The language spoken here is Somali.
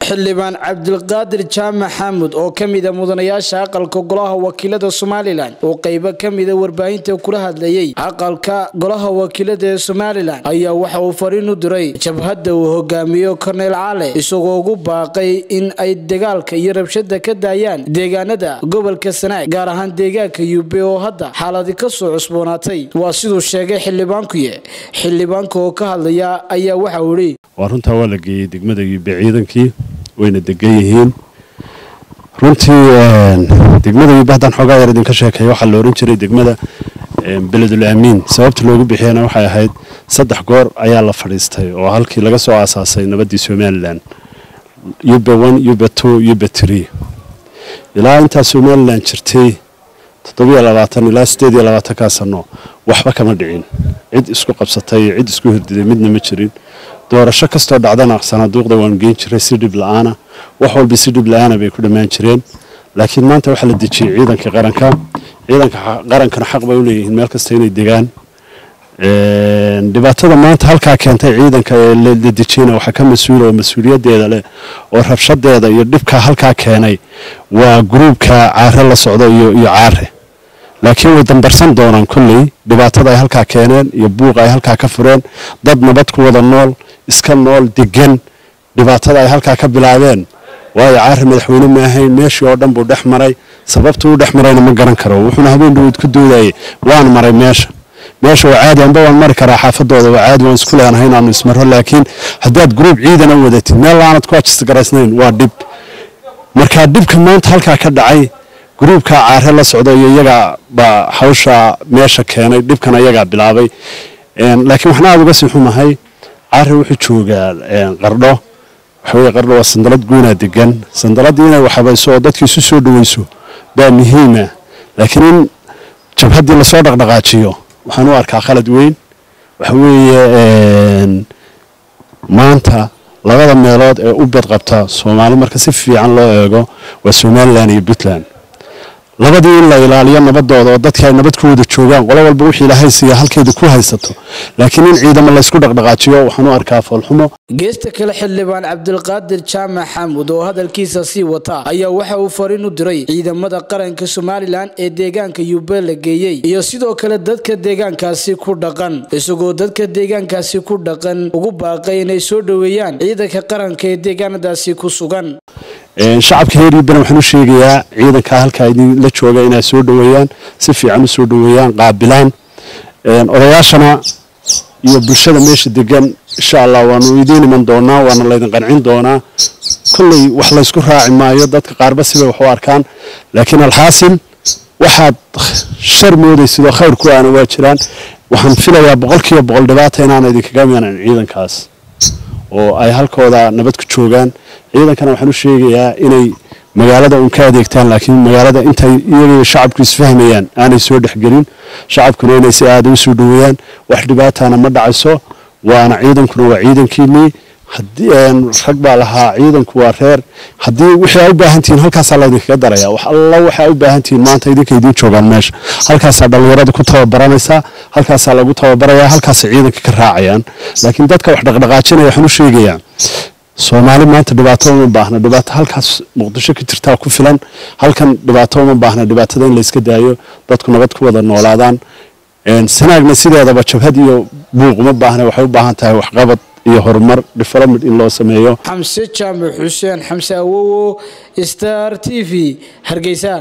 xildhibaan cabdulqaadir jaamac xaamud oo ka mida mudanayaasha aqalka golaha wakiilada somalilan oo qeybo ka mida warbaahinta kula hadlayay aqalka golaha wakiilada ee somalilan ayaa waxa uu fariin u diray jabhadda uu hogaamiyo korneyl caale isagoo ugu baaqay in ay dagaalka iyo rabshada ka daayaan deegaanada gobolka sanaag gaar ahaan deegaanka yube oo hadda xaaladi kasoo cusboonaatay waa siduu sheegay xildhibaankuye xildhibaanka oo ka hadlaya ayaa waxa uu ihi waa runtaa waa la geeyey degmada yube ciidankii wayna degan yihiin runtii degmada yube haddaan xoogaa yar idinka sheekeeya waxaa la ohan jiray degmada beledul aamiin sababta loogu bixiyana waxay ahayd saddex goor ayaa la fadhiistay oo halkii laga soo aasaasay nabaddii somalilan yube one yube two yube tree ilaa intaa somalilan jirtay toddobiyo labaatan ilaa siddeed iyo labaatankaa sano waxba kama dhicin cid isku qabsatay iyo cid isku hirdiday midna ma jirin doorasho kastoo dhacdana sanaaduuqda waan geen jiray si dhib la-aana wax walba si dhib la-aana bay ku dhammaan jireen laakiin maanta waxaa la dejiyey ciidanka qaranka ciidanka qarankana xaq bay u leeyihiin meel kasta inay degaan dhibaatada maanta halkaa keentay ciidanka ee la dejiyena waxaa ka mas-uula oo mas-uuliyadeeda leh oo rabshadeeda iyo dhibkaa halkaa keenay waa gruubka caare la socdo iyo iyo caare laakiin way dambarsan doonaan kolley dhibaatada ay halkaa keeneen iyo buuqa ay halkaa ka fureen dad nabad ku wada nool iska nool degan dhibaatada ay halkaa ka bilaabeen waayo caare madaxweyne ma ahayn meeshii oo dhan buu dhex maray sababtuu u dhex marayna ma garan karo wuxuuna habeen dhaweyd ku doodayay waan maray meesha meesha waa caadi anba waan mari karaa xaafadooda waa caadi waan isku leenahay inaanu ismaro laakiin haddaad gruub ciidan u wadatid meel laanad ku ajistagaraysnayn waa dhib markaa dhibka maanta halkaa ka dhacay gruubka caare la socdo iyo iyagaa baa hawsha meesha keenay dhibkan ayagaa bilaabay laakiin waxna aada uga sii xumahay caare wuxuu joogaa qardho waxaweye qardho waa sandalad guunaa degan sandaladii inay waxabayso oo dadkii isu soo dhaweyso baa muhiima laakiin in jabhaddii lasoo dhaqdhaqaajiyo waxaan u arkaa khalad weyn waxa weeye maanta labada meelood ee u badqabta soomaali marka si fiican loo eego waa somalilan iyo puntland labadii in la ilaaliyo nabadooda oo dadkii ay nabad ku wada joogaan qolo walba wixii ilaahay siiya halkeeda ku haysato laakiin in ciidamo laysku dhaqdhaqaajiyo waxaan u arkaa foolxumo geesta kale xildhibaan cabdulqaadir jaamac xaamud oo hadalkiisa sii wata ayaa waxa uu fariin u diray ciidamada qaranka somalilan ee deegaanka yube la geeyey iyo sidoo kale dadka deegaankaasi ku dhaqan isagoo dadka deegaankaasi ku dhaqan ugu baaqay inay soo dhoweeyaan ciidanka qaranka ee deegaanadaasi ku sugan shacabka reer yubbana waxaan u sheegayaa ciidankaa halkaa idinla jooga inay soo dhoweeyaan si fiican u soo dhoweeyaan qaabilaan odayaashana iyo bulshada meesha degan insha allah waanu idiin iman doonaa waana laydin qancin doonaa kolley wax laysku raaci maayo dadka qaarba sibay wax u arkaan laakiin alxaasil waxaad shar moodaysidoo khayr ku aana waa jiraan waxaan filayaa boqolkiiba boqol dhibaata inaana idinkaga imanan ciidankaas oo ay halkooda nabad ku joogaan ciidankana waxaan u sheegayaa inay magaalada uun ka adeegtaan laakiin magaalada intay iyaga shacabku isfahmayaan aanay soo dhexgelin shacabkuna inay si aada u soo dhoweeyaan wax dhibaatana ma dhacayso waana ciidankuna waa ciidankiinii rag baa lahaa ciidanku waa reer haddii wixii aa u baahantihiin halkaasaa laydinkaga daraya wax alla waxaa u baahantihiin maanta idinka idiin joogaan meesha halkaasaa dhallinyarada ku tababaranaysaa halkaasaa lagu tababarayaa halkaasay ciidanka ka raacayaan laakiin dadka wax dhaqdhaqaajinaya waxaan u sheegayaa soomaali maanta dhibaato uma baahna dhibaato halkaas muqdisho ka jirtaa ku filan halkan dhibaato uma baahna dhibaatada in layska daayo dadku nabad ku wada noolaadaan sanaagna sideedaba jabhad iyo buuq uma baahna waxay u baahan tahay waxqabad iyo horumar development in loo sameeyo xamse jaamac xuseen xamse awowo star t v hargeysa